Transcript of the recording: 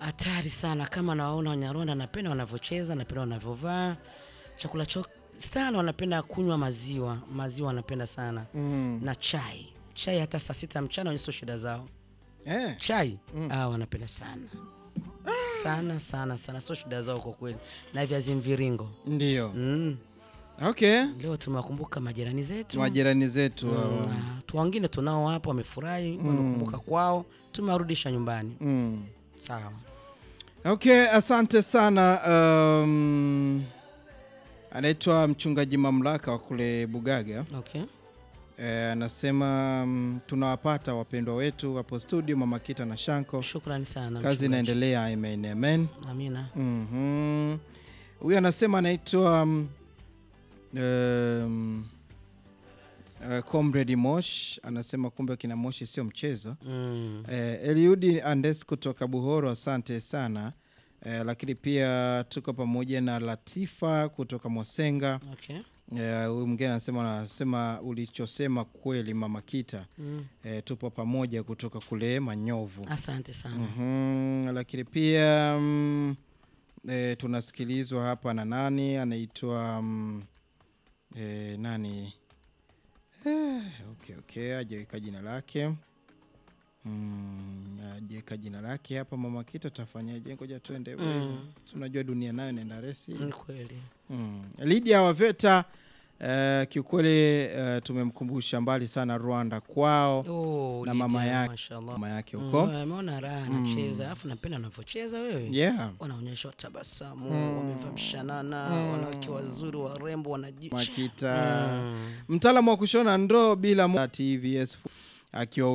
hatari sana. Kama nawaona Wanyarwanda, napenda wanavyocheza, napenda wanavyovaa, chakula chao sana, wanapenda kunywa maziwa, maziwa wanapenda sana Mm. na chai, chai hata saa sita mchana wenye sio shida zao. Eh. Chai ah, wanapenda sana sana sana sana, sio shida zao kwa kweli, na viazi mviringo Ndio. mm. Okay. Leo tumewakumbuka majirani zetu Majirani zetu Mm, hawa. na tu wengine tunao hapo wamefurahi, wamekumbuka kwao, tumewarudisha nyumbani. Mm. Sawa. Okay, asante sana. Um, anaitwa mchungaji mamlaka wa kule Bugaga. Okay. Eh, anasema um, tunawapata wapendwa wetu hapo studio, Mama Kita na Shanko. Shukrani sana. Kazi mchungaji. inaendelea, amen amen. Amina. Mhm. Huyu anasema anaitwa um, um, uh, Comrade Mosh anasema kumbe kina Moshi sio mchezo. Mm. Eh, Eliudi Andes kutoka Buhoro, asante sana. Eh, lakini pia tuko pamoja na Latifa kutoka Mwasenga. Okay. Eh, Huyu mwingine anasema anasema ulichosema kweli Mama Kita. Mm. Eh, tupo pamoja kutoka kule Manyovu. Asante sana. Mhm, lakini pia mm, e, tunasikilizwa hapa na nani anaitwa mm, e, nani eh, okay, okay, ajaweka jina lake mm, ajaweka jina lake hapa mama kita tafanyaje ngoja tuende Mm. tunajua dunia nayo inaenda resi Ni kweli. mm. Lydia Waveta uh, kiukweli uh, tumemkumbusha mbali sana Rwanda kwao Oh, na Lydia, mama yake mashallah. mama yake Mm, huko Ameona raha anacheza, alafu napenda anavyocheza wewe. yeah. Wanaonyesha tabasamu, wamevaa mshanana, wanawake wazuri warembo wanaji Makita Mm. mtaalamu wa kushona ndoo bila mo- TVS akiwa